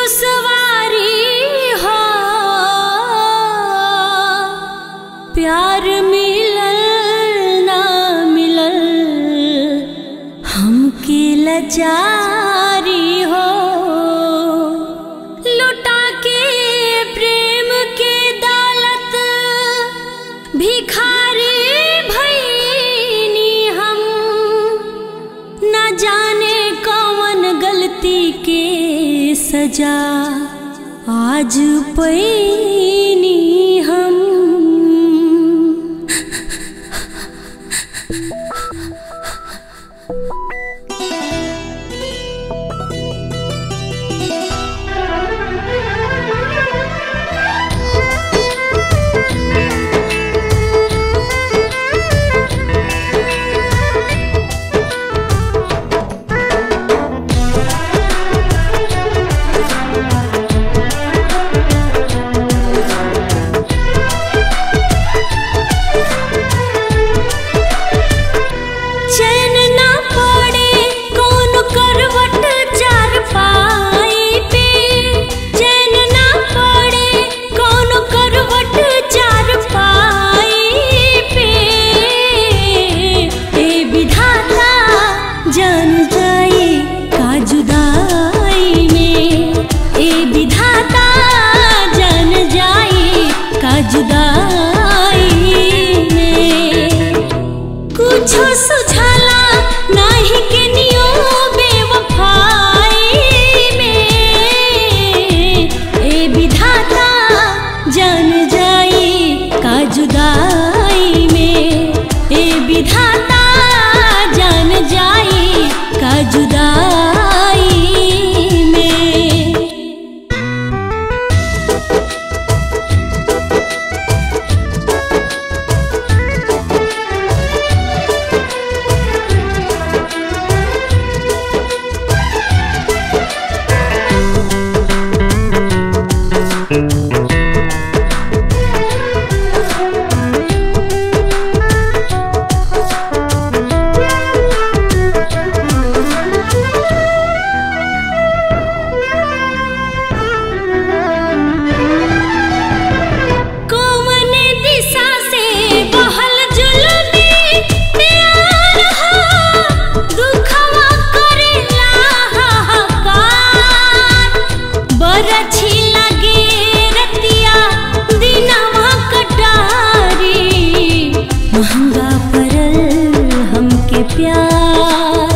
दुसवारी हो प्यार मिलल ना मिलल हमके लचारी हो लुटा के प्रेम के दौलत भिखारी भईनी हम न जाने कौन गलती के सजा आज पैनी हम चैन ना पड़े कौन करवट चार पाई पे चैन ना पड़े कौन करवट चार पाई पे ए विधाता जान जाए का जुदाई में ए विधाता जान जाए का जुदाई में कुछो सुझाला नाही के नियो बेवफाई में ए विधाता जान जाई का जुदाई में ए विधाता जान जाई का जुदाई में कौन दिशा से बहल जुल्मी प्यार हो दुखवा करेला हाहाकार बरछी लगे रतिया दिनवा कटारी महंगा पड़ल हमके प्यार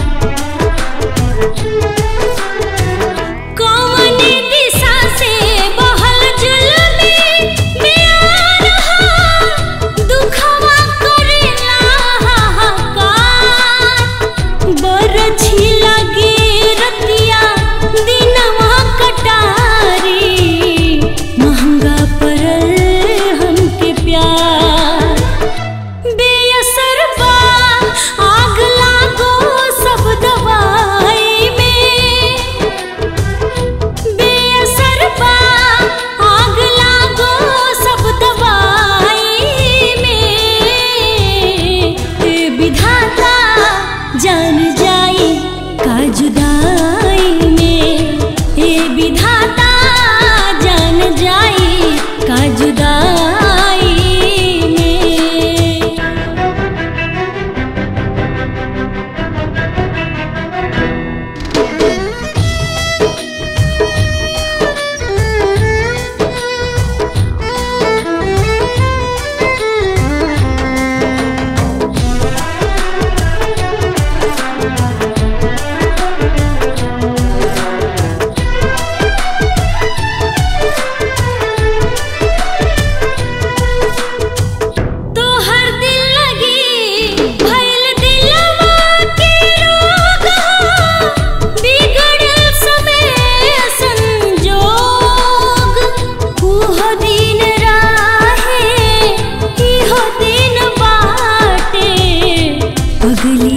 कौन दिशा से बहल जुल्मी प्यार हो दुखवा करेला हाहाकार बरछी लगे रतिया दिनवा कटारी महंगा पड़ल हमके प्यार बेअसर बा आग लागो सब दवाई में बेअसर बा आग लागो सब दवाई में ए विधाता जान जाई का जुदाई में ए विधाता जान जाई का जुदाई में तोहर दिल लगी भइल दिलवा के रोग हो बिगड़ल समय संजोग उहो दिन राहे इहो दिन बाटे पगली